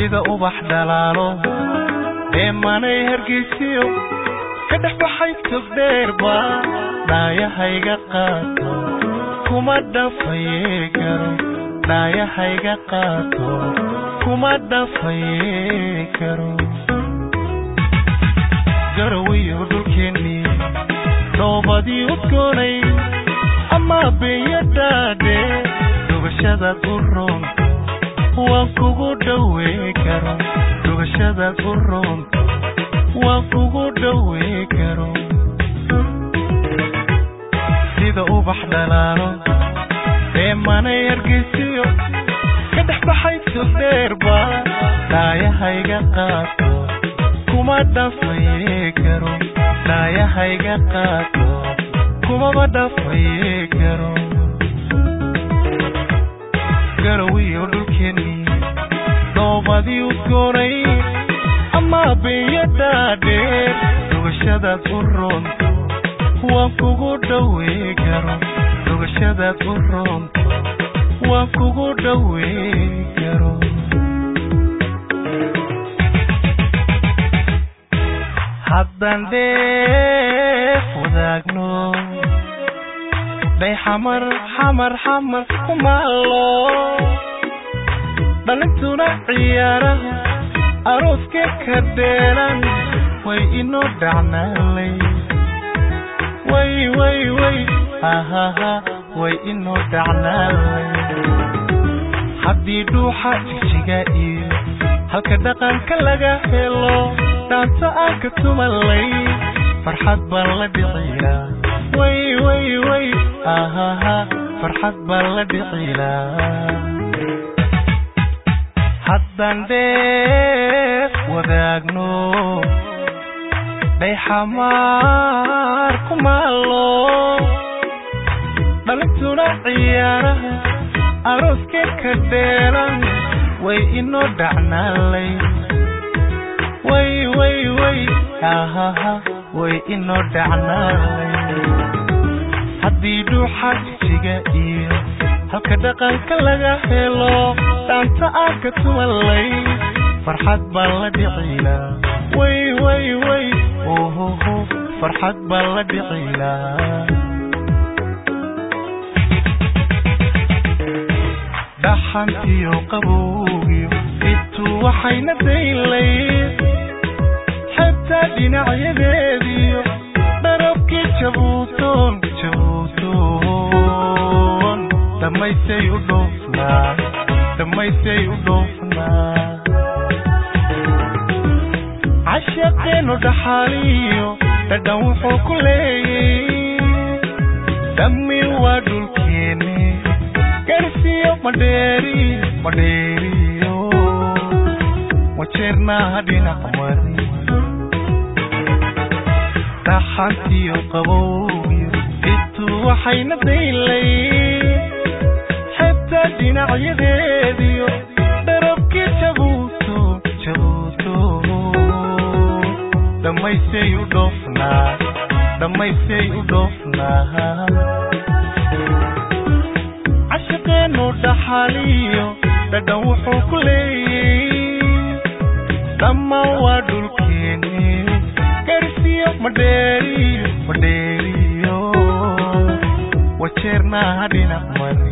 sida ubax dhalaalo dheemanay hargeysiyo ka dhex baxay togdheerba dhaayahayga qaato kuma dhafaye karo dhaayahayga qaato kuma dhafaye karo garawiyo dhulkeennii dhoobadii udgoonay ama beeyadaadhe dhugashadaad u roonto waan kugu dhowey karo dhugashadaad u roonto waan kugu dhowey karo sida ubax dhalaalo dheemanay hargeysiyo ka dhex baxay togdheerba dhaayahayga qaato kuma dhafaye karo dhaayahayga qaato kumaba dhafaye karo garawiyo dhulkeennii dhoobadii udgoonay ama beeyadaadheer dhugashadaad u roonto waan kugu dhowey karo dhugashadaad u roonto waan kugu dhowey karo haddaan dheef wadaagno day xamar xamar xamar kumaalo dhalintuna ciyaaraha arooska ka dheelan way inoo dhacnaalay way way way hahaha way inoo dhacnaalay haddii dhuuxa jijiga iyo halka dhaqanka laga helo dhaanta aan ka tumalay farxad baan la dhiciyaa way way way ahaha farxad baan la dhicilaa haddaan dheef wadaagno day xamaar kumaalo dhalintuna ciyaaraha arooska ka dheelan way inoo dhacnaalay way way way ahaha way inoo dhacnaalay haddii dhuuxa jijiga iyo halka dhaqanka laga helo dhaanta aan ka tumalay farxad baan la dhicilaa way way way ohoho farxad baan la dhicilaa dhaxantiyo qabowgiyo intuu waxayna daylayd xataa dhinacyadeediyo dharabkii jabuutoon jabuutoon dhammaysay u dhoofnaa dhammaysay u dhoofnaa cashaqeenu dhaxaaliyo dhadhan wuxuu ku leeyay dhammi waa dhulkeeni garsiyo madheeriyo madheeriyo wajeernaaha dhinac mari dhaxantiyo qabowgiyo intuu waxayna daylay xataa dhinacyadeediyo dharabkii jabuuto jabuuto dhammaysay u dhoofnaa dhammaysay u dhoofnaa cashaqeenu dhaxaliyo dhadhan wuxuu ku leeyay dhammaan waa dhulkeeni garsiyo madheeriyo madheeriyo wajeernaaha dhinac mari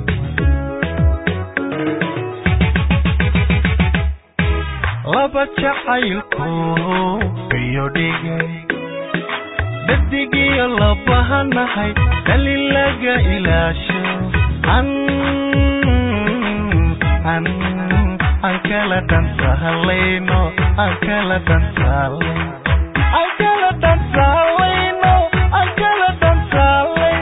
laba jacaylku biyo dhigay dadigiyo labahanahay dalin laga ilaasho an an aan kala dhantahalayno aan kala dhantaalay aan kala dhantaalayno aan kala dhantaalay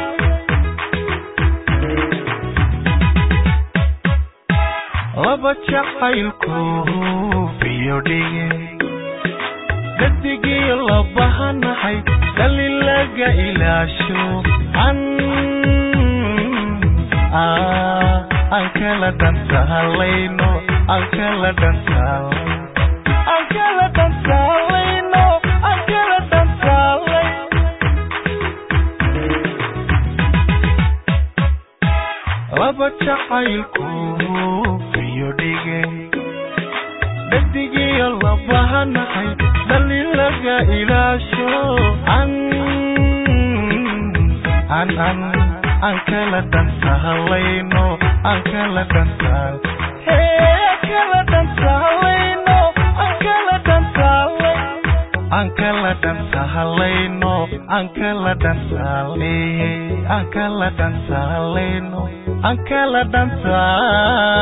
laba jacaylku biyo dhigay dadigiyo labahanahay dalin laga ilaasho an aan kala dhantaalayno aan kala dhantaalay aan kala dhantaalayno aan kala dhantaalay laba jacaylku biyo dhigay dhadigiyo labahanahay dhalin laga ilaasho an an an aan kala dhansahalayno aan kala dhansaal hee kala dhansahalayno aan kala dhansaalay aan kala dhansahalayno aan kala dhansaalay aan kala dhansahalayno aan kala dhansaal